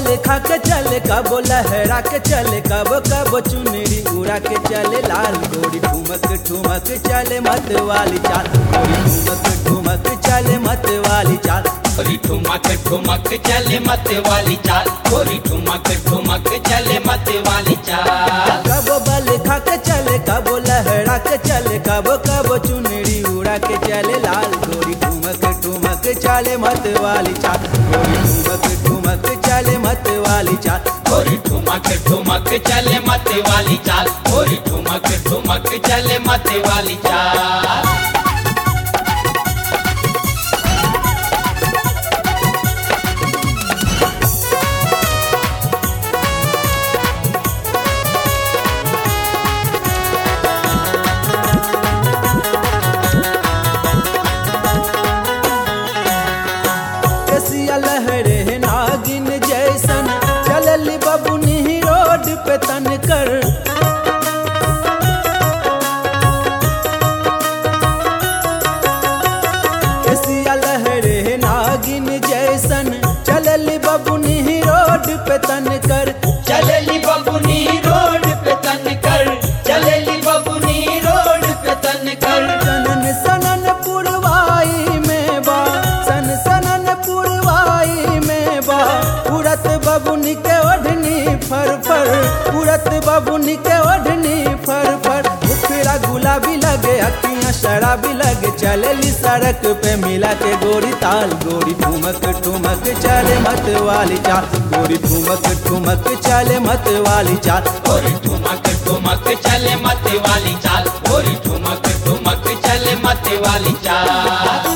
खा के चले कबो लहरा के चले कबो कबो चुनरी उड़ा के चले लाल गोरी ठुमक ठुमक चले मत वाली चाल गोरी ठुमक ठुमक चले मत वाली चाल गोरी ठुमक ठुमक चले मत वाली चाल गोरी ठुमक ठुमक चले मत वाली चाल कबो बल खा के चले कबो लहरा के चले कबो कबो चुनरी उड़ा के चले लाल गोरी ठुमक ठुमक चले मत वाली चाल गोरी ठुमक ठुमक चले मत वाली चाल गोरी ठुमक ठुमक चले मत वाली चाल गोरी ठुमक ठुमक चले मत वाली चाल केसिया लहरे नागिन जैसन चलली बबुनी रोड पे तन कर केसिया लहरे नागिन जैसन चलली बबुनी रोड पे तन कर चलेली बबुनी रोड पे तन कर चलेली बबुनी रोड पे तन कर सनन सनन पुरवाई में बा सन सनन पुरवाई में बा उड़त बबुनी के ओढ़नी फर फर उड़त बबुनी के ओढ़नी फर फर मुखड़ा गुलाबी लगे अखियां शराबी लगे चलेली सड़क पे मिला के गोरी ताल गोरी ठुमक ठुमक चले मत वाली चाल गोरी ठुमक ठुमक चले मत वाली चाल गोरी ठुमक ठुमक चले मत वाली चाल गोरी ठुमक ठुमक चले मत वाली चाल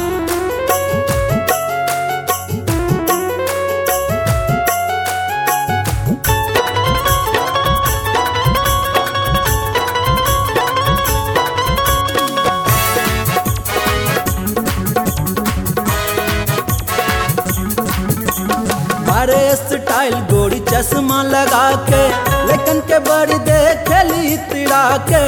मारे स्टाइल गोरी चश्मा लगा के लेकिन के बड़ी देखली तिड़ा के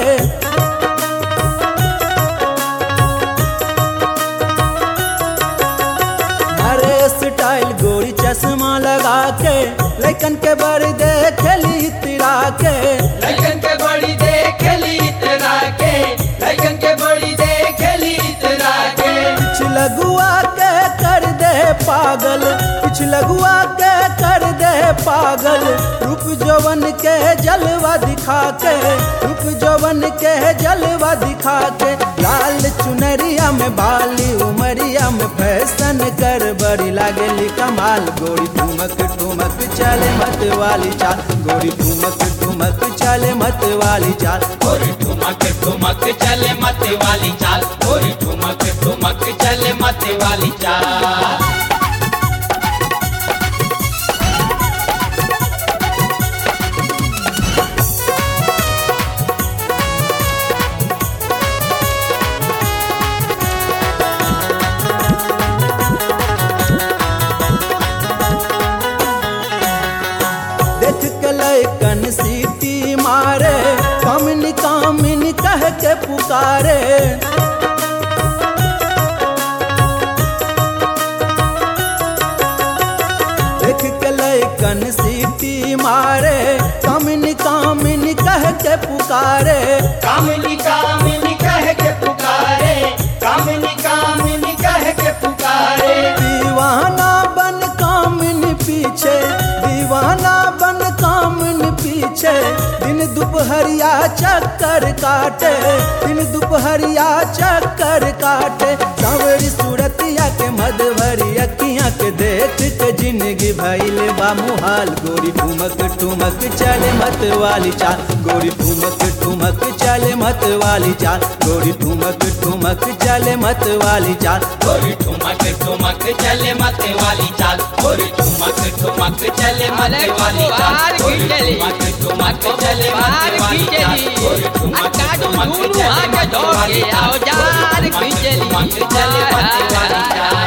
मारे स्टाइल गोरी चश्मा लगा के लेकिन के बड़ी देखली तिड़ा के लगन के बड़ी देखली इतरा के लगन के बड़ी देखली इतरा के कुछ लगुआ के कर दे पागल कुछ लगुआ के कर दे पागल रूप जवन के जलवा दिखा के रूप जवन के जलवा दिखा के लाल चुनरिया में बाली उमरिया में फैशन कर बड़ी लागली कमाल गोरी ठुमक ठुमक चले मत वाली चाल गोरी ठुमक ठुमक चले मत वाली चाल गोरी ठुमक ठुमक चले मत वाली चाल गोरी ठुमक ठुमक चले मत वाली चाल देख के लैकन सीटी मारे कामिनी कामिनी कह के पुकारे देख के लैकन सीटी मारे कामिनी कामिनी कह के पुकारे कामिनी कामिनी कह के पुकारे कामिनी कामिनी कह के पुकारे दीवाना बन कामिनी पीछे दीवाना बन कामिनी पीछे दिन दोपहरिया चक्कर काटे दिन दोपहरिया चक्कर काटे सावरी सूरतिया के मधवरी अखियां के देख के जिंदगी भइल बा मुहाल गोरी ठुमक ठुमक चले मत वाली चाल गोरी ठुमक ठुमक चले मत वाली चाल गोरी ठुमक ठुमक चले मत वाली चाल गोरी ठुमक ठुमक चले मत वाली चाल गोरी ठुमक ठुमक चले मत वाली चाल गोरी ठुमक ठुमक चले मत वाली चाल गोरी ठुमक ठुमक चले मत वाली चाल गोरी ठुमक ठुमक चले मत वाली चाल